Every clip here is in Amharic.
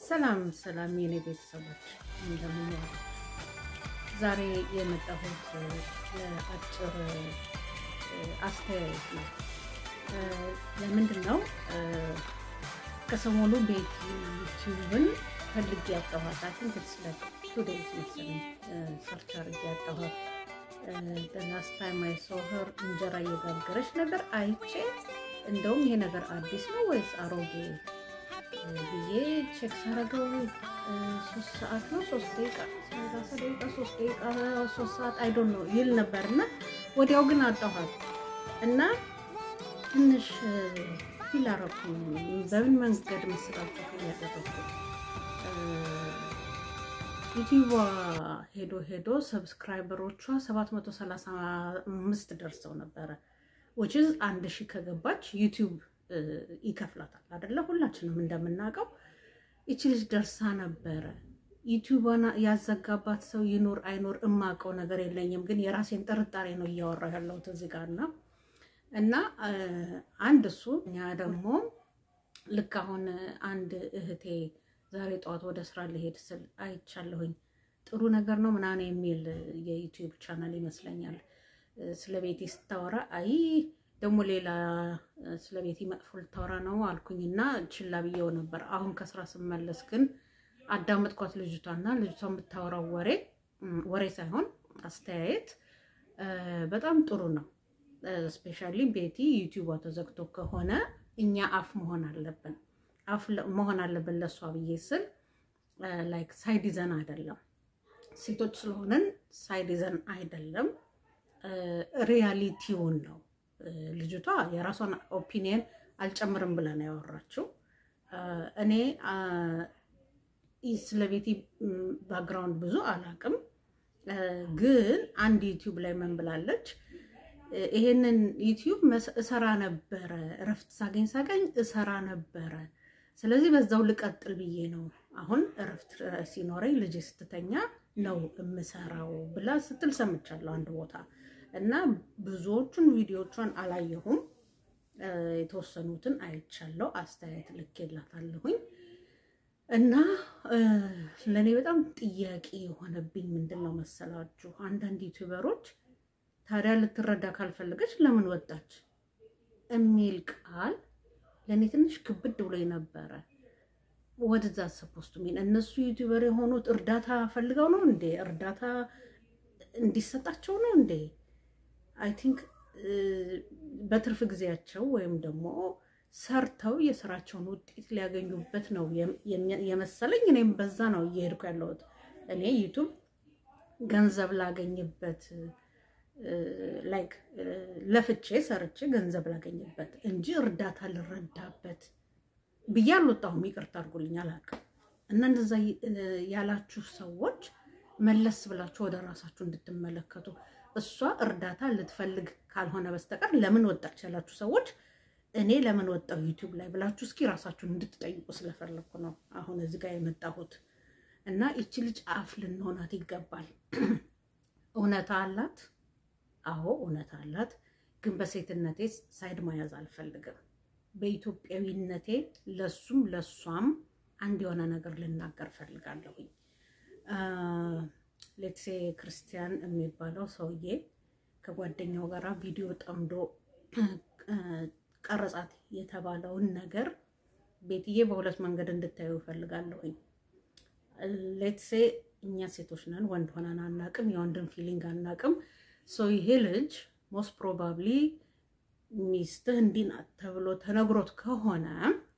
ሰላም ሰላም የኔ ቤተሰቦች እንደምን ዛሬ የመጣሁት ለአጭር አስተያየት ነው። ለምንድን ነው ከሰሞኑ ቤት ዩቲዩብን ፈልጌ ያጣኋት አን ስለት ቱ ዴይዝ መሰለኝ ሰርች አድርጌ ያጣኋት ላስት ታይም አይ ሶ ሄር እንጀራ እየጋገረች ነገር አይቼ እንደውም ይሄ ነገር አዲስ ነው ወይስ አሮጌ ብዬ ቼክ ሳረገው ሶስት ሰዓት ነው ሶስት ደቂቃ ሰላሳ ደቂቃ ሶስት ደቂቃ ሶስት ሰዓት አይዶን ነው ይል ነበር እና ወዲያው ግን አጣኋት እና ትንሽ ፊል አረኩኝ። በምን መንገድ መስራቸው ፊል ያደረኩት ዩቲዩቧ ሄዶ ሄዶ ሰብስክራይበሮቿ 735 ደርሰው ነበረ ዊችዝ አንድ ሺህ ከገባች ዩቲዩብ ይከፍላታል አደለ? ሁላችንም እንደምናውቀው ይቺ ልጅ ደርሳ ነበረ። ዩቲዩቧን ያዘጋባት ሰው ይኖር አይኖር እማውቀው ነገር የለኝም፣ ግን የራሴን ጥርጣሬ ነው እያወራ ያለሁት እዚህ ጋር እና እና አንድ እሱ እኛ ደግሞ ልክ አሁን አንድ እህቴ ዛሬ ጠዋት ወደ ስራ ልሄድ ስል አይቻለሁኝ። ጥሩ ነገር ነው ምናምን የሚል የዩቲዩብ ቻናል ይመስለኛል ስለ ቤቴ ስታወራ አይ ደግሞ ሌላ ስለ ቤቴ መጥፎ ልታወራ ነው አልኩኝና ችላ ብዬው ነበር። አሁን ከስራ ስመለስ ግን አዳመጥኳት ልጅቷና ልጅቷ የምታወራው ወሬ ወሬ ሳይሆን አስተያየት በጣም ጥሩ ነው። ስፔሻሊ ቤቲ ዩቲዩቧ ተዘግቶ ከሆነ እኛ አፍ መሆን አለብን አፍ መሆን አለብን ለእሷ ብዬ ስል ላይክ ሳይዲዘን አይደለም ሴቶች ስለሆነን ሳይዲዘን አይደለም ሪያሊቲውን ነው። ልጅቷ የራሷን ኦፒኒየን አልጨምርም ብላ ነው ያወራችው። እኔ ስለ ቤቲ ባክግራውንድ ብዙ አላቅም፣ ግን አንድ ዩቲዩብ ላይ ምን ብላለች? ይሄንን ዩቲዩብ እሰራ ነበረ፣ እረፍት ሳገኝ ሳገኝ እሰራ ነበረ። ስለዚህ በዛው ልቀጥል ብዬ ነው አሁን እረፍት ሲኖረኝ ልጅ ስትተኛ ነው የምሰራው ብላ ስትል ሰምቻለሁ አንድ ቦታ እና ብዙዎቹን ቪዲዮቿን አላየሁም። የተወሰኑትን አይቻለሁ። አስተያየት ልኬላታለሁኝ እና ለእኔ በጣም ጥያቄ የሆነብኝ ምንድን ነው መሰላችሁ፣ አንዳንድ ዩቲዩበሮች ታዲያ ልትረዳ ካልፈለገች ለምን ወጣች የሚል ቃል ለእኔ ትንሽ ክብድ ብሎ ነበረ። ወደዛ ሰፖስቱ ሚን እነሱ ዩቲዩበር የሆኑት እርዳታ ፈልገው ነው እንዴ? እርዳታ እንዲሰጣቸው ነው እንዴ? አይ ቲንክ በትርፍ ጊዜያቸው ወይም ደግሞ ሰርተው የስራቸውን ውጤት ሊያገኙበት ነው የመሰለኝ። እኔም በዛ ነው እየሄድኩ ያለሁት። እኔ ዩቱብ ገንዘብ ላገኝበት ላይክ ለፍቼ ሰርቼ ገንዘብ ላገኝበት እንጂ እርዳታ ልረዳበት ብዬ አልወጣሁም። ይቅርታ አድርጉልኝ አላውቅም። እና እንደዛ ያላችሁ ሰዎች መለስ ብላችሁ ወደ ራሳችሁ እንድትመለከቱ እሷ እርዳታ ልትፈልግ ካልሆነ በስተቀር ለምን ወጣች ያላችሁ ሰዎች እኔ ለምን ወጣው ዩቲዩብ ላይ ብላችሁ እስኪ ራሳችሁን እንድትጠይቁ ስለፈለግኩ ነው አሁን እዚህ ጋር የመጣሁት። እና ይቺ ልጅ አፍ ልንሆናት ይገባል። እውነታ አላት። አዎ እውነታ አላት። ግን በሴትነቴ ሳይድ መያዝ አልፈልግም። በኢትዮጵያዊነቴ ለሱም ለሷም አንድ የሆነ ነገር ልናገር ፈልጋለሁኝ። ሌትሴ ክርስቲያን የሚባለው ሰውዬ ከጓደኛው ጋር ቪዲዮ ጠምዶ ቀረጻት የተባለውን ነገር ቤትዬ በሁለት መንገድ እንድታዩ እፈልጋለሁኝ። ሌትሴ እኛ ሴቶች ነን፣ ወንድ ሆነን አናቅም፣ የወንድን ፊሊንግ አናቅም። ሰው ይሄ ልጅ ሞስት ፕሮባብሊ ሚስትህ እንዲህ ናት ተብሎ ተነግሮት ከሆነ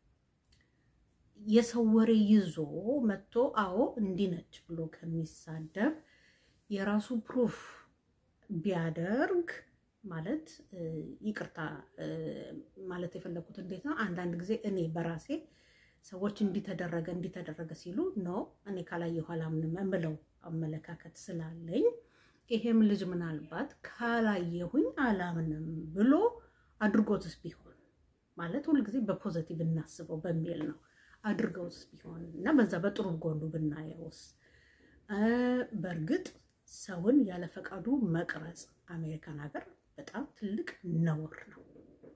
የሰው ወሬ ይዞ መጥቶ አዎ እንዲህ ነች ብሎ ከሚሳደብ የራሱ ፕሩፍ ቢያደርግ ማለት ይቅርታ ማለት የፈለኩት እንዴት ነው? አንዳንድ ጊዜ እኔ በራሴ ሰዎች እንዲተደረገ እንዲተደረገ ሲሉ ኖ እኔ ካላየሁ አላምንም የምለው አመለካከት ስላለኝ ይሄም ልጅ ምናልባት ካላየሁኝ አላምንም ብሎ አድርጎትስ ቢሆን ማለት ሁልጊዜ በፖዘቲቭ እናስበው በሚል ነው አድርገውስ ቢሆን እና በዛ በጥሩ ጎኑ ብናየውስ። በእርግጥ ሰውን ያለ ፈቃዱ መቅረጽ አሜሪካን ሀገር በጣም ትልቅ ነውር ነው።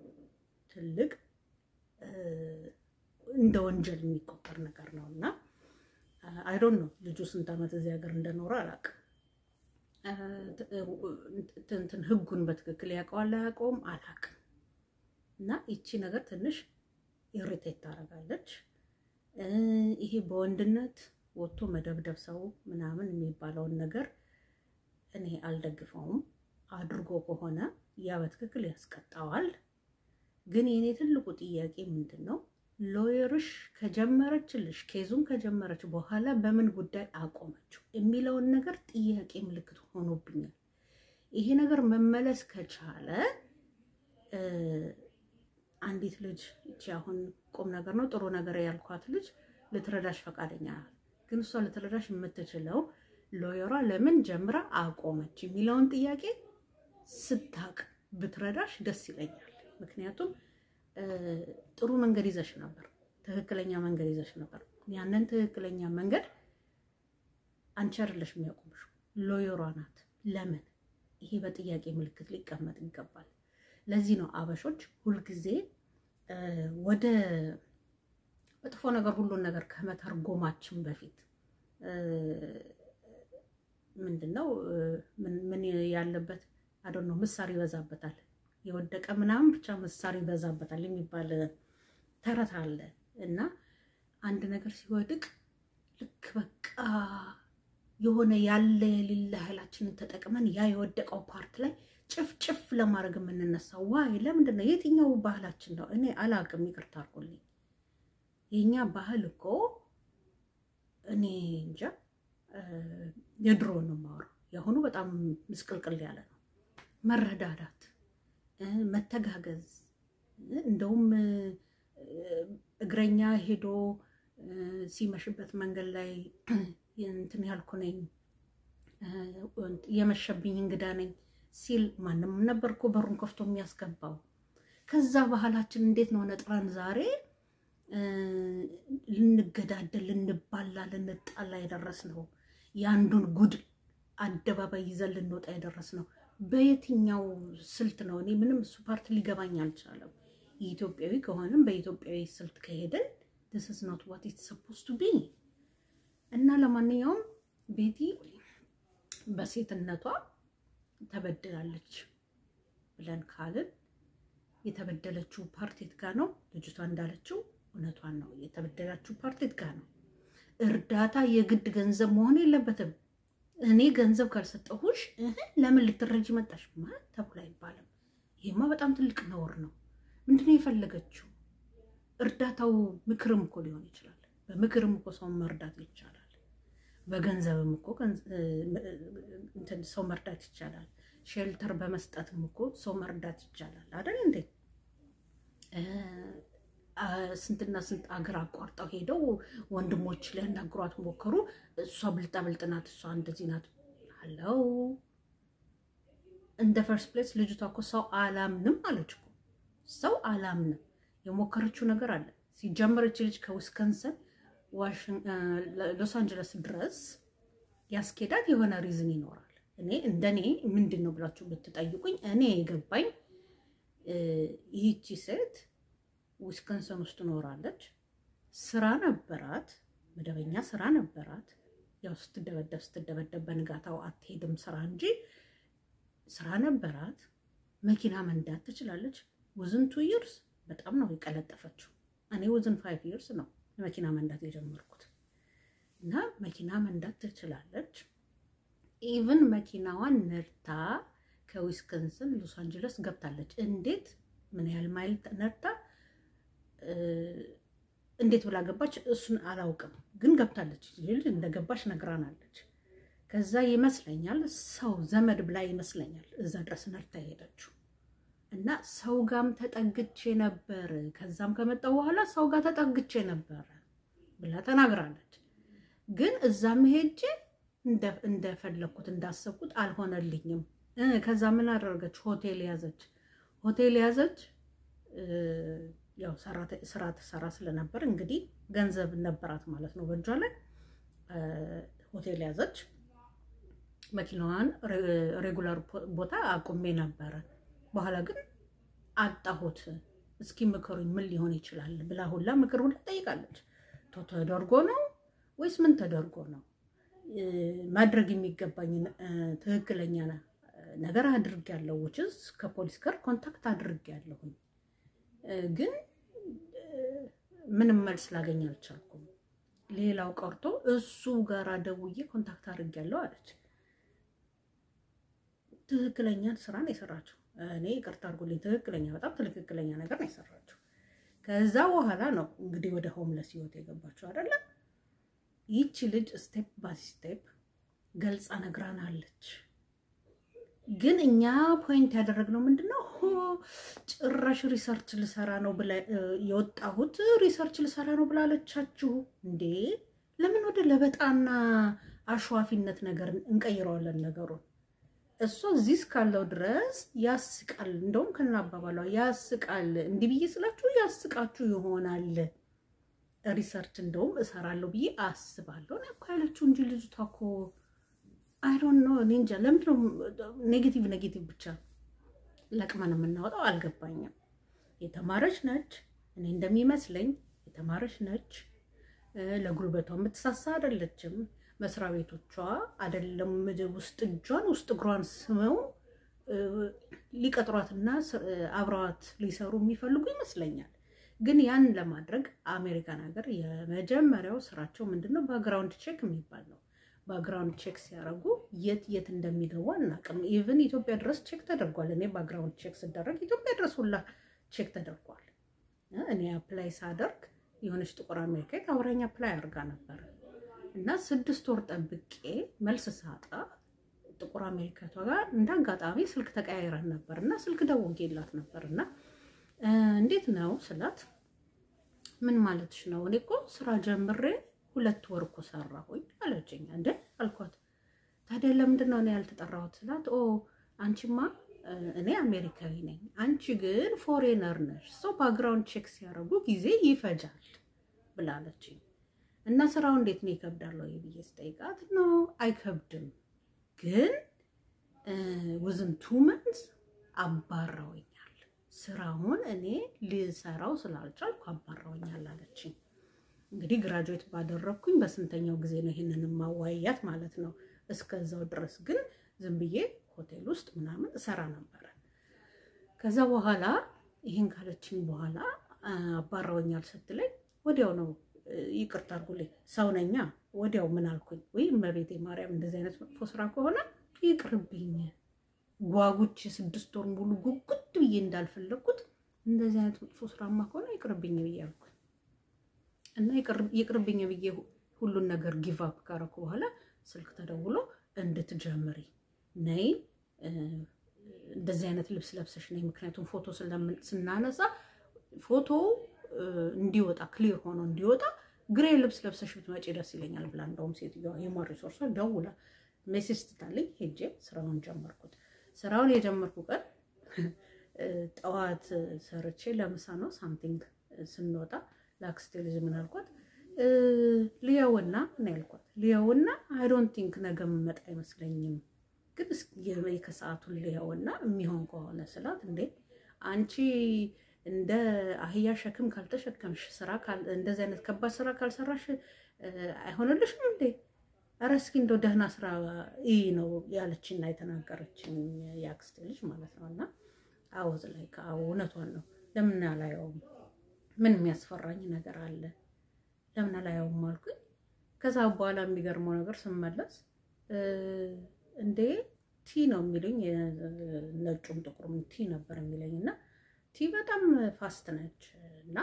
ትልቅ እንደ ወንጀል የሚቆጠር ነገር ነው እና አይዶን ነው ልጁ ስንት ዓመት እዚህ ሀገር እንደኖረ አላውቅም። እንትን ህጉን በትክክል ያውቀዋል አያውቀውም አላውቅም። እና ይቺ ነገር ትንሽ ኢሪቴት ታደርጋለች። ይሄ በወንድነት ወጥቶ መደብደብ ሰው ምናምን የሚባለውን ነገር እኔ አልደግፈውም። አድርጎ ከሆነ ያ በትክክል ያስቀጣዋል። ግን የኔ ትልቁ ጥያቄ ምንድን ነው ሎየርሽ ከጀመረችልሽ ኬዙን ከጀመረች በኋላ በምን ጉዳይ አቆመችው የሚለውን ነገር ጥያቄ ምልክት ሆኖብኛል። ይሄ ነገር መመለስ ከቻለ አንዲት ልጅ እቺ አሁን ቁም ነገር ነው ጥሩ ነገር ያልኳት ልጅ ልትረዳሽ ፈቃደኛ ናት። ግን እሷ ልትረዳሽ የምትችለው ሎየሯ ለምን ጀምራ አቆመች የሚለውን ጥያቄ ስታቅ ብትረዳሽ ደስ ይለኛል። ምክንያቱም ጥሩ መንገድ ይዘሽ ነበር፣ ትክክለኛ መንገድ ይዘሽ ነበር። ያንን ትክክለኛ መንገድ አንቺ አይደለሽ የሚያቆምሽው ሎየሯ ናት። ለምን ይሄ በጥያቄ ምልክት ሊቀመጥ ይገባል። ለዚህ ነው አበሾች ሁልጊዜ ወደ መጥፎ ነገር ሁሉን ነገር ከመተርጎማችን በፊት ምንድነው ምን ያለበት አዶን ነው ምሳር ይበዛበታል የወደቀ ምናምን ብቻ ምሳር ይበዛበታል የሚባል ተረት አለ እና አንድ ነገር ሲወድቅ ልክ በቃ የሆነ ያለ የሌለ ኃይላችንን ተጠቅመን ያ የወደቀው ፓርት ላይ ጭፍጭፍ ለማድረግ የምንነሳው ዋይ ለምንድን ነው? የትኛው ባህላችን ነው? እኔ አላቅም፣ ይቅርታ አድርጎልኝ። የኛ ባህል እኮ እኔ እንጃ የድሮ ነው የማወራው። የአሁኑ በጣም ምስቅልቅል ያለ ነው። መረዳዳት፣ መተጋገዝ እንደውም እግረኛ ሄዶ ሲመሽበት መንገድ ላይ እንትን ያልኩ ነኝ የመሸብኝ እንግዳ ነኝ ሲል ማንም ነበር እኮ በሩን ከፍቶ የሚያስገባው። ከዛ ባህላችን እንዴት ነው ነጥረን ዛሬ ልንገዳደል፣ ልንባላ፣ ልንጣላ የደረስ ነው። የአንዱን ጉድ አደባባይ ይዘን ልንወጣ የደረስ ነው። በየትኛው ስልት ነው? እኔ ምንም እሱ ፓርት ሊገባኝ አልቻለም። የኢትዮጵያዊ ከሆንም በኢትዮጵያዊ ስልት ከሄደን this is not what it's supposed to be እና ለማንኛውም ቤቲ በሴትነቷ ተበድላለች ብለን ካልን የተበደለችው ፓርቲት ጋር ነው። ልጅቷ እንዳለችው እውነቷን ነው። የተበደላችው ፓርቲት ጋር ነው። እርዳታ የግድ ገንዘብ መሆን የለበትም። እኔ ገንዘብ ካልሰጠሁሽ ለምን ልትረጂ መጣሽ ማለት ተብሎ አይባልም። ይሄማ በጣም ትልቅ ነውር ነው። ምንድነው የፈለገችው? እርዳታው ምክርም እኮ ሊሆን ይችላል። በምክርም እኮ ሰውን መርዳት ይቻላል። በገንዘብም እኮ ሰው መርዳት ይቻላል። ሼልተር በመስጠትም እኮ ሰው መርዳት ይቻላል አይደል እንዴ? ስንትና ስንት አገር አቋርጠው ሄደው ወንድሞች ሊያናግሯት ሞከሩ። እሷ ብልጣ ብልጥ ናት፣ እሷ እንደዚህ ናት አለው። እንደ ፈርስት ፕሌስ ልጅቷ እኮ ሰው አላምንም አለች እኮ ሰው አላምንም። የሞከረችው ነገር አለ። ሲጀመረች ልጅ ከዊስከንሰን ሎስ አንጀለስ ድረስ ያስኬዳት የሆነ ሪዝን ይኖራል። እኔ እንደኔ ምንድን ነው ብላችሁ ብትጠይቁኝ እኔ የገባኝ ይህቺ ሴት ዊስከንሰን ውስጥ ትኖራለች። ስራ ነበራት፣ መደበኛ ስራ ነበራት። ያው ስትደበደብ ስትደበደብ በንጋታው አትሄድም ስራ እንጂ ስራ ነበራት። መኪና መንዳት ትችላለች። ውዝን ቱ ይርስ በጣም ነው የቀለጠፈችው። እኔ ውዝን ፋይቭ ይርስ ነው መኪና መንዳት የጀመርኩት እና መኪና መንዳት ትችላለች። ኢቭን መኪናዋን ነድታ ከዊስከንስን ሎስ አንጀለስ ገብታለች። እንዴት ምን ያህል ማይል ነድታ እንዴት ብላ ገባች? እሱን አላውቅም፣ ግን ገብታለች። ልጅ እንደገባች ነግራናለች። ከዛ ይመስለኛል ሰው ዘመድ ብላ ይመስለኛል እዛ ድረስ ነድታ የሄደችው እና ሰው ጋም ተጠግቼ ነበር፣ ከዛም ከመጣው በኋላ ሰው ጋር ተጠግቼ ነበር ብላ ተናግራለች። ግን እዛም ሄጄ እንደፈለግኩት እንዳሰብኩት አልሆነልኝም። ከዛ ምን አደረገች? ሆቴል ያዘች። ሆቴል ያዘች። ያው ስራ ትሰራ ስለነበር እንግዲህ ገንዘብ ነበራት ማለት ነው በእጇ ላይ። ሆቴል ያዘች። መኪናዋን ሬጉላር ቦታ አቁሜ ነበረ። በኋላ ግን አጣሁት። እስኪ ምክሩኝ፣ ምን ሊሆን ይችላል ብላ ሁላ ምክር ሁላ ጠይቃለች። ቶ ተደርጎ ነው ወይስ ምን ተደርጎ ነው? ማድረግ የሚገባኝ ትክክለኛ ነገር አድርጌያለሁ። ውጭስ ከፖሊስ ጋር ኮንታክት አድርጌያለሁኝ፣ ግን ምንም መልስ ላገኝ አልቻልኩም። ሌላው ቀርቶ እሱ ጋር ደውዬ ኮንታክት አድርጌያለሁ አለች። ትክክለኛ ስራ ነው የሰራችው። እኔ ይቅርታ አድርጎልኝ ትክክለኛ በጣም ትክክለኛ ነገር ነው የሰራችው። ከዛ በኋላ ነው እንግዲህ ወደ ሆምለስ ህይወት የገባችው አይደለም። ይቺ ልጅ ስቴፕ ባይ ስቴፕ ገልጻ ነግራናለች። ግን እኛ ፖይንት ያደረግነው ምንድን ነው? ጭራሽ ሪሰርች ልሰራ ነው ብላ የወጣሁት ሪሰርች ልሰራ ነው ብላለቻችሁ እንዴ? ለምን ወደ ለበጣና አሸዋፊነት ነገር እንቀይረዋለን ነገሩን? እሷ እዚህ እስካለው ድረስ ያስቃል። እንደውም ከና አባባሏ ያስቃል። እንዲህ ብዬ ስላችሁ ያስቃችሁ ይሆናል። ሪሰርች እንደውም እሰራለሁ ብዬ አስባለሁ ነው እኮ ያለችው እንጂ ልጅቷ እኮ አይ ዶንት ኖ እኔ እንጃ። ለምንድን ነው ኔጌቲቭ ኔጌቲቭ ብቻ ለቅመን የምናወጣው? አልገባኝም። የተማረች ነች፣ እኔ እንደሚመስለኝ የተማረች ነች። ለጉልበቷ የምትሳሳ አይደለችም። መስሪያ ቤቶቿ አይደለም ውስጥ እጇን ውስጥ እግሯን ስመው ሊቀጥሯትና አብረዋት ሊሰሩ የሚፈልጉ ይመስለኛል። ግን ያን ለማድረግ አሜሪካን ሀገር የመጀመሪያው ስራቸው ምንድን ነው? ባክግራውንድ ቼክ የሚባል ነው። ባክግራውንድ ቼክ ሲያደርጉ የት የት እንደሚገቡ አናውቅም። ኢቭን ኢትዮጵያ ድረስ ቼክ ተደርጓል። እኔ ባክግራውንድ ቼክ ስደረግ ኢትዮጵያ ድረስ ሁላ ቼክ ተደርጓል። እኔ አፕላይ ሳደርግ የሆነች ጥቁር አሜሪካዊት አብራኝ አፕላይ አድርጋ ነበር እና ስድስት ወር ጠብቄ መልስ ሳጣ ጥቁር አሜሪካቷ ጋር እንደ አጋጣሚ ስልክ ተቀያይረን ነበር እና ስልክ ደውጌላት ነበር እና እንዴት ነው ስላት፣ ምን ማለትሽ ነው? እኔ እኮ ስራ ጀምሬ ሁለት ወር እኮ ሰራሁኝ አለችኝ። እንደ አልኳት፣ ታዲያ ለምንድን ነው እኔ ያልተጠራሁት ስላት፣ ኦ አንቺማ እኔ አሜሪካዊ ነኝ፣ አንቺ ግን ፎሬነር ነሽ፣ ሰው ባክግራውንድ ቼክ ሲያደርጉ ጊዜ ይፈጃል ብላለችኝ። እና ስራው እንዴት ነው ይከብዳል ወይ ብዬ ስጠይቃት ነው አይከብድም፣ ግን ውዝን ቱ መንዝ አባረውኛል ስራውን እኔ ልሰራው ስላልቻልኩ አባረውኛል አለችኝ። እንግዲህ ግራጁዌት ባደረግኩኝ በስንተኛው ጊዜ ነው ይህንን ማዋያት ማለት ነው። እስከዛው ድረስ ግን ዝም ብዬ ሆቴል ውስጥ ምናምን እሰራ ነበረ። ከዛ በኋላ ይህን ካለችኝ በኋላ አባረውኛል ስትለኝ ወዲያው ነው ይቅርታ አድርጉልኝ፣ ሰው ነኛ። ወዲያው ምን አልኩኝ? ወይ እመቤቴ ማርያም እንደዚህ አይነት መጥፎ ስራ ከሆነ ይቅርብኝ። ጓጉች ስድስት ወር ሙሉ ጉጉት ብዬ እንዳልፈለግኩት እንደዚህ አይነት መጥፎ ስራማ ከሆነ ይቅርብኝ ብዬ አልኩኝ እና ይቅርብኝ ብዬ ሁሉን ነገር ጊቭ አፕ ካረኩ በኋላ ስልክ ተደውሎ እንድትጀምሪ ነይ፣ እንደዚህ አይነት ልብስ ለብሰሽ ነይ፣ ምክንያቱም ፎቶ ስናነሳ ፎቶ እንዲወጣ ክሊር ሆኖ እንዲወጣ ግሬ ልብስ ለብሰሽ ብትመጪ ደስ ይለኛል ብላ እንደውም ሴትዮዋ የማር ሪሶርሷ ደውላ ሜሴጅ ትታለኝ። ሄጄ ስራውን ጀመርኩት። ስራውን የጀመርኩ ቀን ጠዋት ሰርቼ ለምሳ ነው ሳምቲንግ ስንወጣ ለአክስቴ ልጅ ምን አልኳት፣ ልየውና እና ያልኳት ልየውና አይ ዶንት ቲንክ ነገ የምመጣ አይመስለኝም፣ ግን እስኪ ከሰዓቱን ልየውና የሚሆን ከሆነ ስላት፣ እንዴ አንቺ እንደ አህያ ሸክም ካልተሸከምሽ ስራ እንደዚህ አይነት ከባድ ስራ ካልሰራሽ አይሆንልሽም እንዴ? ኧረ እስኪ እንደው ደህና ስራ ይህ ነው ያለችና የተናገረችኝ የአክስቴ ልጅ ማለት ነው። እና አወዝ ላይ እውነቷን ነው። ለምን አላየውም? ምን የሚያስፈራኝ ነገር አለ? ለምን አላየውም አልኩኝ። ከዛ በኋላ የሚገርመው ነገር ስመለስ እንዴ ቲ ነው የሚሉኝ፣ ነጩም ጥቁሩም ቲ ነበር የሚለኝ እና ቲ በጣም ፋስት ነች እና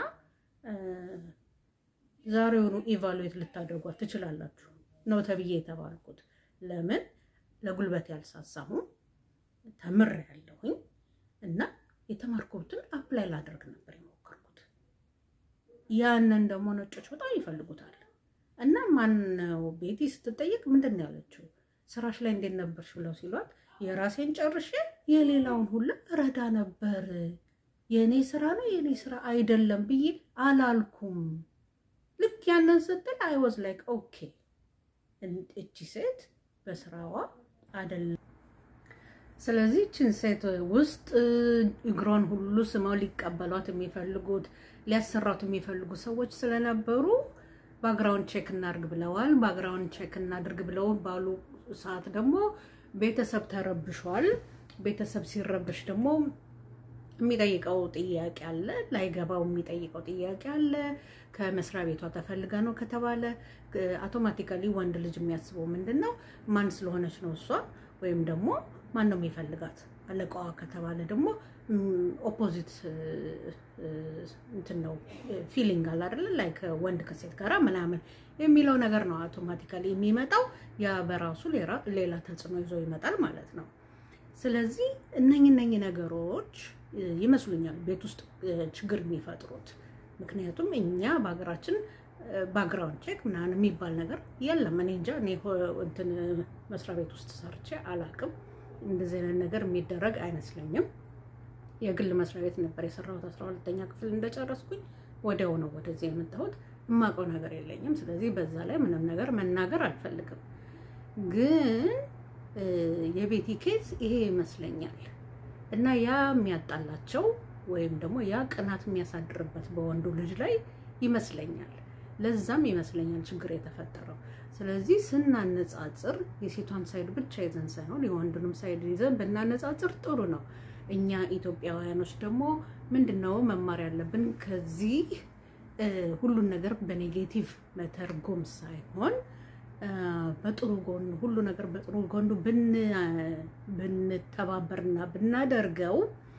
ዛሬውኑ ኢቫሉዌት ልታደርጓት ትችላላችሁ ነው ተብዬ የተባልኩት። ለምን ለጉልበት ያልሳሳሁም ተምር ያለሁኝ እና የተማርኩትን አፕላይ ላደርግ ነበር የሞከርኩት። ያንን ደግሞ ነጮች በጣም ይፈልጉታል። እና ማነው ቤቲ ስትጠየቅ ምንድን ነው ያለችው? ስራሽ ላይ እንዴት ነበርሽ ብለው ሲሏት የራሴን ጨርሼ የሌላውን ሁላ ረዳ ነበር የእኔ ስራ ነው የእኔ ስራ አይደለም ብዬ አላልኩም። ልክ ያንን ስትል አይ ዋዝ ላይክ ኦኬ እቺ ሴት በስራዋ አይደለም። ስለዚህ እችን ሴት ውስጥ እግሯን ሁሉ ስመው ሊቀበሏት የሚፈልጉት ሊያሰራት የሚፈልጉ ሰዎች ስለነበሩ ባግራውንድ ቼክ እናድርግ ብለዋል። ባግራውንድ ቼክ እናድርግ ብለው ባሉ ሰዓት ደግሞ ቤተሰብ ተረብሿል። ቤተሰብ ሲረብሽ ደግሞ የሚጠይቀው ጥያቄ አለ፣ ላይገባው የሚጠይቀው ጥያቄ አለ። ከመስሪያ ቤቷ ተፈልጋ ነው ከተባለ አውቶማቲካሊ ወንድ ልጅ የሚያስበው ምንድን ነው? ማን ስለሆነች ነው እሷ ወይም ደግሞ ማን ነው የሚፈልጋት አለቃዋ ከተባለ ደግሞ ኦፖዚት እንትን ነው ፊሊንግ አለ አይደለ? ላይክ ወንድ ከሴት ጋራ ምናምን የሚለው ነገር ነው አውቶማቲካሊ የሚመጣው። ያ በራሱ ሌላ ተጽዕኖ ይዞ ይመጣል ማለት ነው። ስለዚህ እነኝ እነኝ ነገሮች ይመስሉኛል ቤት ውስጥ ችግር የሚፈጥሩት። ምክንያቱም እኛ በሀገራችን ባክግራውንድ ቼክ ምናምን የሚባል ነገር የለም። እኔ እንጃ እኔ እንትን መስሪያ ቤት ውስጥ ሰርቼ አላቅም። እንደዚህ አይነት ነገር የሚደረግ አይመስለኝም። የግል መስሪያ ቤት ነበር የሰራሁት አስራ ሁለተኛ ክፍል እንደጨረስኩኝ ወዲያው ነው ወደዚህ የመጣሁት። የማውቀው ነገር የለኝም። ስለዚህ በዛ ላይ ምንም ነገር መናገር አልፈልግም። ግን የቤቲ ኬዝ ይሄ ይመስለኛል እና ያ የሚያጣላቸው ወይም ደግሞ ያ ቅናት የሚያሳድርበት በወንዱ ልጅ ላይ ይመስለኛል። ለዛም ይመስለኛል ችግር የተፈጠረው። ስለዚህ ስናነጻጽር የሴቷን ሳይድ ብቻ ይዘን ሳይሆን የወንዱንም ሳይድ ይዘን ብናነጻጽር ጥሩ ነው። እኛ ኢትዮጵያውያኖች ደግሞ ምንድነው መማር ያለብን ከዚህ ሁሉን ነገር በኔጌቲቭ መተርጎም ሳይሆን በጥሩ ጎኑ ሁሉ ነገር በጥሩ ጎኑ ብንተባበርና ብናደርገው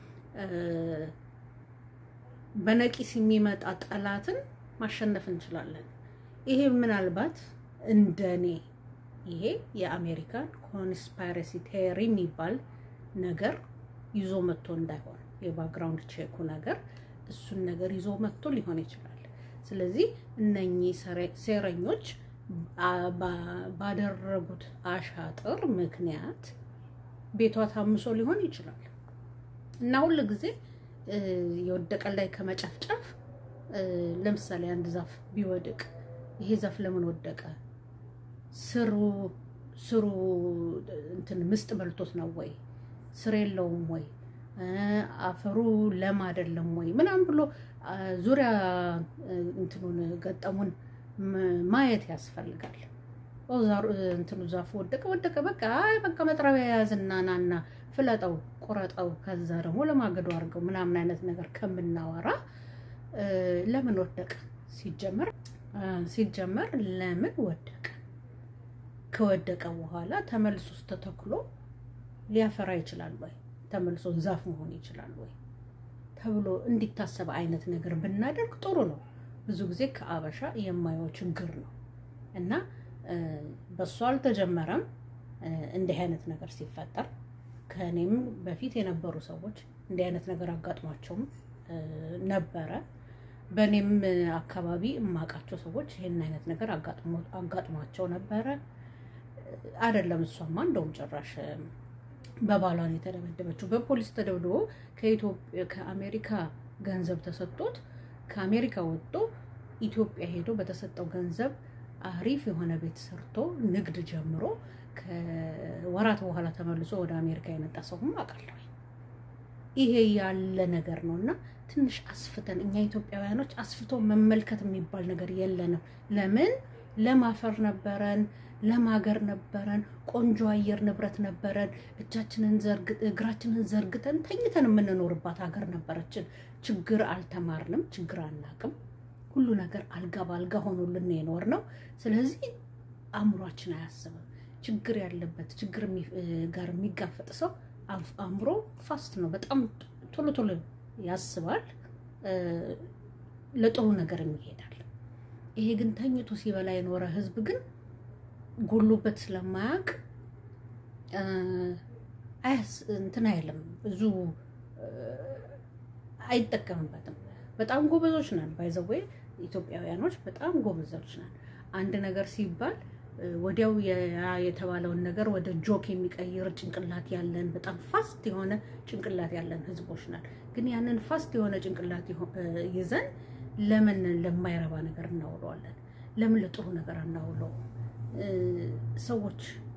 በነቂስ የሚመጣ ጠላትን ማሸነፍ እንችላለን። ይሄ ምናልባት እንደኔ ይሄ የአሜሪካን ኮንስፓይረሲ ቴሪ የሚባል ነገር ይዞ መጥቶ እንዳይሆን የባክግራውንድ ቼኩ ነገር እሱን ነገር ይዞ መጥቶ ሊሆን ይችላል። ስለዚህ እነኚህ ሴረኞች ባደረጉት አሻጥር ምክንያት ቤቷ ታምሶ ሊሆን ይችላል እና ሁል ጊዜ የወደቀ ላይ ከመጨፍጨፍ ለምሳሌ አንድ ዛፍ ቢወድቅ ይሄ ዛፍ ለምን ወደቀ? ስሩ ስሩ እንትን ምስጥ በልቶት ነው ወይ? ስር የለውም ወይ? አፈሩ ለም አይደለም ወይ? ምናምን ብሎ ዙሪያ እንትኑን ገጠሙን ማየት ያስፈልጋል። እንትኑ ዛፉ ወደቀ ወደቀ፣ በቃ አይ በቃ መጥረቢያ ያዝና ናና ፍለጠው፣ ቁረጠው፣ ከዛ ደግሞ ለማገዶ አድርገው ምናምን አይነት ነገር ከምናወራ ለምን ወደቀ ሲጀመር ሲጀመር ለምን ወደቀ? ከወደቀ በኋላ ተመልሶ ተተክሎ ሊያፈራ ይችላል ወይ? ተመልሶ ዛፍ መሆን ይችላል ወይ ተብሎ እንዲታሰብ አይነት ነገር ብናደርግ ጥሩ ነው። ብዙ ጊዜ ከአበሻ የማየው ችግር ነው እና በሱ አልተጀመረም። እንዲህ አይነት ነገር ሲፈጠር ከእኔም በፊት የነበሩ ሰዎች እንዲህ አይነት ነገር አጋጥሟቸውም ነበረ። በእኔም አካባቢ የማውቃቸው ሰዎች ይህን አይነት ነገር አጋጥሟቸው ነበረ። አይደለም እሷማ እንደውም ጭራሽ በባሏን የተደበደበችው በፖሊስ ተደብድቦ ከአሜሪካ ገንዘብ ተሰጥቶት ከአሜሪካ ወጥቶ ኢትዮጵያ ሄዶ በተሰጠው ገንዘብ አሪፍ የሆነ ቤት ሰርቶ ንግድ ጀምሮ ከወራት በኋላ ተመልሶ ወደ አሜሪካ የመጣ ሰውም አውቃለሁ። ይሄ ያለ ነገር ነው እና ትንሽ አስፍተን እኛ ኢትዮጵያውያኖች አስፍቶ መመልከት የሚባል ነገር የለንም። ለምን ለማፈር ነበረን፣ ለማገር ነበረን፣ ቆንጆ አየር ንብረት ነበረን፣ እጃችንን እግራችንን ዘርግተን ተኝተን የምንኖርባት ሀገር ነበረችን። ችግር አልተማርንም፣ ችግር አናቅም። ሁሉ ነገር አልጋ በአልጋ ሆኖልን የኖር ነው። ስለዚህ አእምሯችን አያስብም። ችግር ያለበት ችግር ጋር የሚጋፈጥ ሰው አእምሮ ፋስት ነው። በጣም ቶሎ ቶሎ ያስባል፣ ለጥሩ ነገር ይሄዳል። ይሄ ግን ተኝቶ ሲበላ የኖረ ህዝብ ግን ጎሎበት ስለማያውቅ እንትን አይልም፣ ብዙ አይጠቀምበትም። በጣም ጎበዞች ነን፣ ባይዘዌ ኢትዮጵያውያኖች በጣም ጎበዞች ነን። አንድ ነገር ሲባል ወዲያው የተባለውን ነገር ወደ ጆክ የሚቀይር ጭንቅላት ያለን በጣም ፋስት የሆነ ጭንቅላት ያለን ህዝቦች ነን። ግን ያንን ፋስት የሆነ ጭንቅላት ይዘን ለምን ለማይረባ ነገር እናውለዋለን? ለምን ለጥሩ ነገር አናውለው? ሰዎች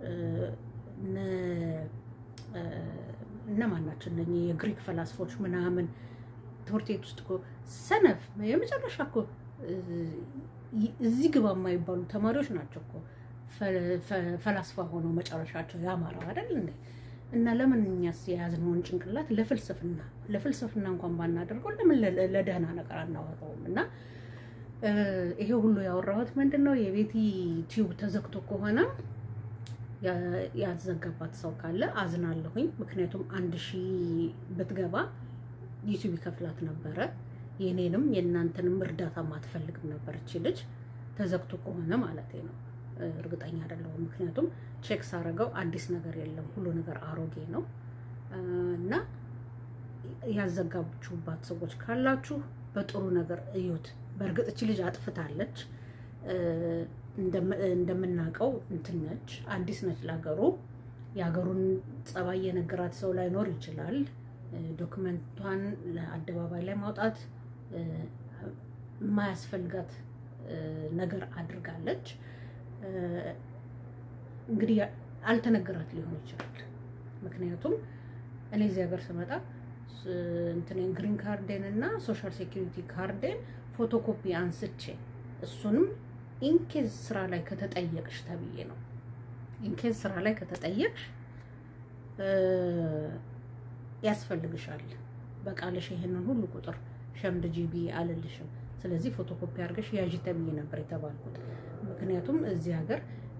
እነማን ናቸው? እነ የግሪክ ፈላስፎች ምናምን ትምህርት ቤት ውስጥ እኮ ሰነፍ የመጨረሻ እኮ እዚህ ግባ የማይባሉ ተማሪዎች ናቸው እኮ ፈላስፋ ሆነው መጨረሻቸው ያማረው አይደል እንዴ? እና ለምን እኛስ የያዝነውን ጭንቅላት ለፍልስፍና ለፍልስፍና እንኳን ባናደርገው ለምን ለደህና ነገር አናወራውም? እና ይሄ ሁሉ ያወራሁት ምንድን ነው የቤቲ ቲዩብ ተዘግቶ ከሆነ ያዘጋባት ሰው ካለ አዝናለሁኝ። ምክንያቱም አንድ ሺህ ብትገባ ዩቲዩብ ይከፍላት ነበረ። የኔንም የእናንተንም እርዳታ ማትፈልግም ነበር እቺ ልጅ ተዘግቶ ከሆነ ማለት ነው። እርግጠኛ አይደለሁም። ምክንያቱም ቼክ ሳረገው አዲስ ነገር የለም፣ ሁሉ ነገር አሮጌ ነው እና ያዘጋችሁባት ሰዎች ካላችሁ በጥሩ ነገር እዩት። በእርግጥ እቺ ልጅ አጥፍታለች። እንደምናውቀው እንትን ነች፣ አዲስ ነች ለሀገሩ። የሀገሩን ጸባይ የነገራት ሰው ላይኖር ይችላል። ዶክመንቷን ለአደባባይ ላይ ማውጣት የማያስፈልጋት ነገር አድርጋለች። እንግዲህ አልተነገራት ሊሆን ይችላል። ምክንያቱም እኔ እዚህ ሀገር ስመጣ እንትኔን ግሪን ካርዴን እና ሶሻል ሴኪሪቲ ካርዴን ፎቶኮፒ አንስቼ እሱንም ኢንኬዝ ስራ ላይ ከተጠየቅሽ ተብዬ ነው። ኢንኬዝ ስራ ላይ ከተጠየቅሽ ያስፈልግሻል። በቃልሽ ይሄንን ሁሉ ቁጥር ሸምድ ጂቢ አልልሽም። ስለዚህ ፎቶኮፒ አድርገሽ ያዥ ተብዬ ነበር የተባልኩት። ምክንያቱም እዚህ ሀገር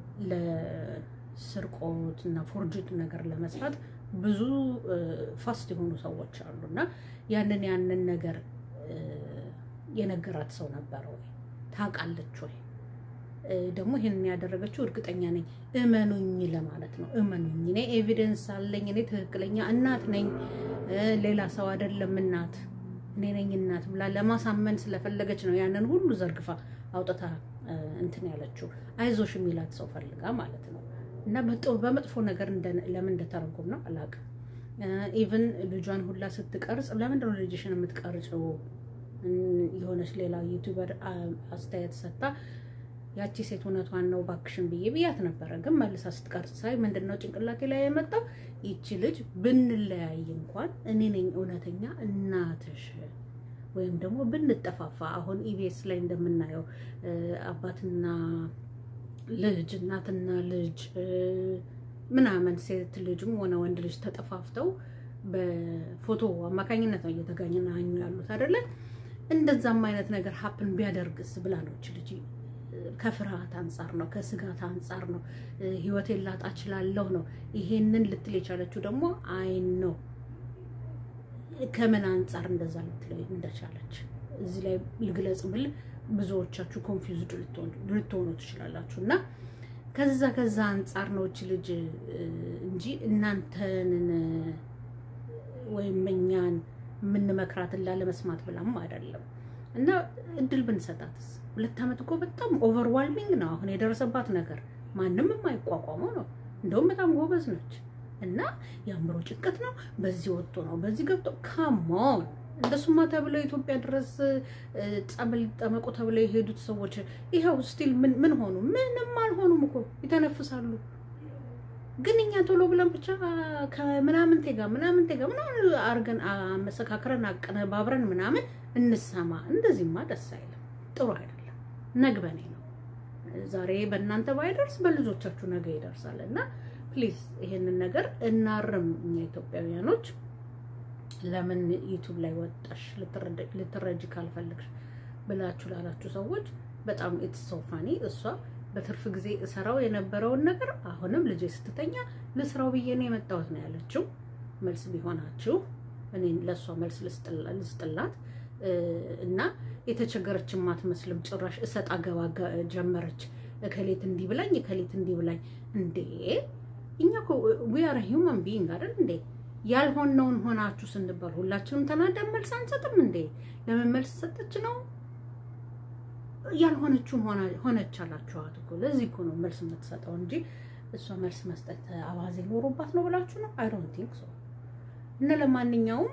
ለስርቆት እና ፎርጅት ነገር ለመስራት ብዙ ፋስት የሆኑ ሰዎች አሉ እና ያንን ያንን ነገር የነገራት ሰው ነበረ ወይ ታውቃለች ወይ? ደግሞ ይህንን ያደረገችው እርግጠኛ ነኝ እመኑኝ ለማለት ነው። እመኑኝ፣ እኔ ኤቪደንስ አለኝ፣ እኔ ትክክለኛ እናት ነኝ፣ ሌላ ሰው አይደለም እናት እኔ ነኝ እናት ብላ ለማሳመን ስለፈለገች ነው ያንን ሁሉ ዘርግፋ አውጥታ እንትን ያለችው። አይዞሽ የሚላት ሰው ፈልጋ ማለት ነው። እና በመጥፎ ነገር ለምን እንደተረጎም ነው አላውቅም። ኢቭን ልጇን ሁላ ስትቀርጽ ለምንድን ነው ልጅሽን የምትቀርጭው? የሆነች ሌላ ዩቲዩበር አስተያየት ሰጥታ ያቺ ሴት እውነቷን ነው ባክሽን ብዬ ብያት ነበረ። ግን መልሳ ስትቀርጽ ሳይ ምንድን ነው ጭንቅላቴ ላይ የመጣው ይቺ ልጅ ብንለያይ እንኳን እኔ ነኝ እውነተኛ እናትሽ ወይም ደግሞ ብንጠፋፋ አሁን ኢቢኤስ ላይ እንደምናየው አባትና ልጅ እናትና ልጅ ምናምን ሴት ልጅም ሆነ ወንድ ልጅ ተጠፋፍተው በፎቶ አማካኝነት ነው እየተገናኙ ያሉት አይደለ? እንደዛም አይነት ነገር ሀፕን ቢያደርግስ ብላ ነው ይች ልጅ ከፍርሃት አንጻር ነው፣ ከስጋት አንጻር ነው፣ ህይወቴን ላጣ እችላለሁ ነው ይሄንን ልትል የቻለችው ደግሞ አይን ነው ከምን አንጻር እንደዛ ልትል እንደቻለች እዚህ ላይ ልግለጽ ብል ብዙዎቻችሁ ኮንፊውዝድ ልትሆኑ ትችላላችሁ። እና ከዛ ከዛ አንጻር ነው እች ልጅ እንጂ እናንተን ወይም እኛን የምንመክራትን ላለመስማት ብላም አይደለም። እና እድል ብንሰጣትስ ሁለት ዓመት እኮ በጣም ኦቨርዋልሚንግ ነው አሁን የደረሰባት ነገር፣ ማንም የማይቋቋመው ነው። እንደውም በጣም ጎበዝ ነች። እና የአእምሮ ጭንቀት ነው። በዚህ ወጥቶ ነው በዚህ ገብቶ ካሞን እንደሱማ ተብለው ኢትዮጵያ ድረስ ጸበል ሊጠመቁ ተብለው የሄዱት ሰዎች ይኸው ስቲል ምን ሆኑ? ምንም አልሆኑም እኮ ይተነፍሳሉ። ግን እኛ ቶሎ ብለን ብቻ ከምናምንቴ ጋር ምናምንቴ ጋር ምናምን አርገን መሰካከረን አቀነባብረን ምናምን እንሰማ። እንደዚህማ ደስ አይልም፣ ጥሩ አይደለም። ነግበኔ ነው ዛሬ በእናንተ ባይደርስ በልጆቻችሁ ነገ ይደርሳል እና ፕሊዝ ይሄንን ነገር እናርም። እኛ ኢትዮጵያውያኖች ለምን ዩቱብ ላይ ወጣሽ ልትረጅ ካልፈልግሽ ብላችሁ ላላችሁ ሰዎች በጣም ኢትስ ሶ ፋኒ። እሷ በትርፍ ጊዜ እሰራው የነበረውን ነገር አሁንም ልጄ ስትተኛ ልስራው ብዬ ነው የመጣሁት ነው ያለችው። መልስ ቢሆናችሁ እኔ ለእሷ መልስ ልስጥላት እና የተቸገረችን አትመስልም። ጭራሽ እሰጥ አገባ ጀመረች። እከሌት እንዲህ ብላኝ፣ እከሌት እንዲህ ብላኝ። እንዴ እኛ እኮ ዊ አር ሂውማን ቢይንግ አይደል እንዴ? ያልሆነውን ሆናችሁ ስንባል ሁላችንም ተናደን መልስ አንሰጥም እንዴ? ለምን መልስ ሰጠች ነው? ያልሆነችውን ሆነች አላችኋት እኮ። ለዚህ እኮ ነው መልስ የምትሰጠው እንጂ እሷ መልስ መስጠት አባዜ ኖሮባት ነው ብላችሁ ነው? አይ ዶንት ቲንክ ሶ። እና ለማንኛውም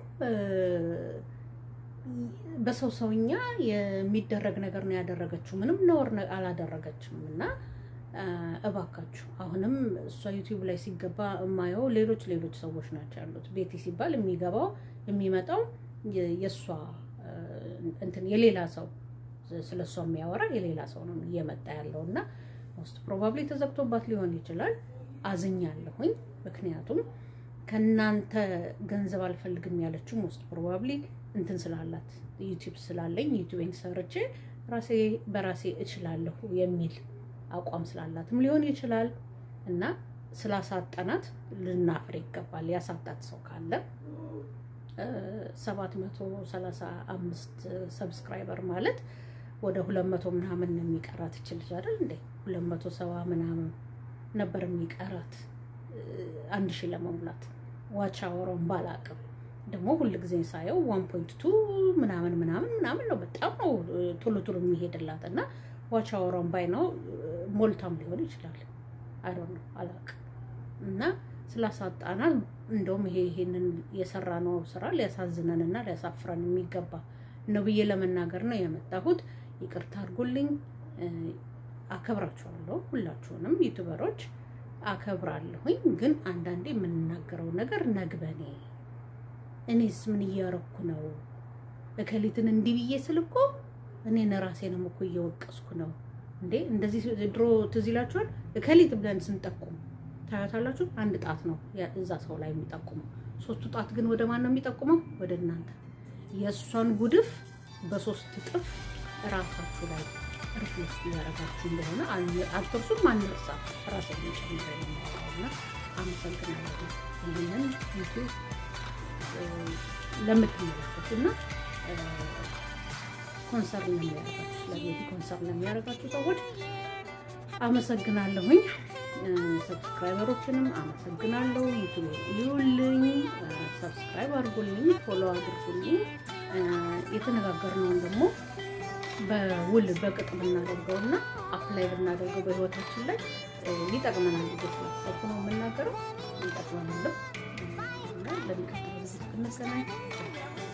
በሰው ሰውኛ የሚደረግ ነገር ነው ያደረገችው። ምንም ነውር አላደረገችም። እና እባካችሁ አሁንም እሷ ዩቲዩብ ላይ ሲገባ የማየው ሌሎች ሌሎች ሰዎች ናቸው ያሉት። ቤቲ ሲባል የሚገባው የሚመጣው የእሷ እንትን የሌላ ሰው ስለ እሷ የሚያወራ የሌላ ሰው ነው እየመጣ ያለው እና ሞስት ፕሮባብሊ ተዘግቶባት ሊሆን ይችላል። አዝኛለሁኝ። ምክንያቱም ከእናንተ ገንዘብ አልፈልግም ያለችው ሞስት ፕሮባብሊ እንትን ስላላት ዩቲዩብ ስላለኝ ዩቲዩብን ሰርቼ ራሴ በራሴ እችላለሁ የሚል አቋም ስላላትም ሊሆን ይችላል እና ስላሳጠናት ልናፍር ይገባል። ያሳጣት ሰው ካለ ሰባት መቶ ሰላሳ አምስት ሰብስክራይበር ማለት ወደ ሁለት መቶ ምናምን ነው የሚቀራት ይችል አይደል እንዴ? ሁለት መቶ ሰባ ምናምን ነበር የሚቀራት አንድ ሺህ ለመሙላት ዋች አወራውን ባላቅም ደግሞ ሁል ጊዜ ሳየው ዋን ፖይንት ቱ ምናምን ምናምን ምናምን ነው። በጣም ነው ቶሎ ቶሎ የሚሄድላት እና ዋች አወራውን ባይ ነው ሞልታም ሊሆን ይችላል። አይ ዶንት ኖ አላቅም እና ስላሳጣናት እንደውም ይሄ ይሄንን የሰራ ነው ስራ ሊያሳዝነን እና ሊያሳፍረን የሚገባ ነው ብዬ ለመናገር ነው የመጣሁት። ይቅርታ አድርጉልኝ። አከብራችኋለሁ ሁላችሁንም ዩቱበሮች አከብራለሁኝ። ግን አንዳንዴ የምንናገረው ነገር ነግበኔ እኔስ ምን እያረኩ ነው? እከሊትን እንዲህ ብዬ ስል እኮ እኔን ራሴንም እኮ እየወቀስኩ ነው እንዴ። እንደዚህ ድሮ ትዝ ይላችኋል። እከሊት ብለን ስንጠቁም ታያታላችሁ። አንድ ጣት ነው እዛ ሰው ላይ የሚጠቁመው። ሶስቱ ጣት ግን ወደ ማን ነው የሚጠቁመው? ወደ እናንተ። የእሷን ጉድፍ በሶስት እጥፍ ራሳችሁ ላይ ሪፍሌክት እያደረጋችሁ እንደሆነ አትርሱም፣ አንርሳ። ራሴ ጨምረ የሚያውቀውና አመሰግናለሁ። ይህንን ዩቲዩብ ለምትመለከቱ እና ኮንሰርን ለሚያደርጋችሁ ስለቤት ኮንሰርን ለሚያደርጋችሁ ሰዎች አመሰግናለሁኝ። ሰብስክራይበሮችንም አመሰግናለሁ። ዩቱብ ይዩልኝ፣ ሰብስክራይብ አድርጉልኝ፣ ፎሎ አድርጉልኝ። የተነጋገርነውን ደግሞ በውል በቅጥ ብናደርገው እና አፕላይ ብናደርገው በህይወታችን ላይ ሊጠቅመናል ብዬ ስላሰብኩ ነው የምናገረው። ሊጠቅመናልም እና ለሚቀጥለው ጊዜ እስክንገናኝ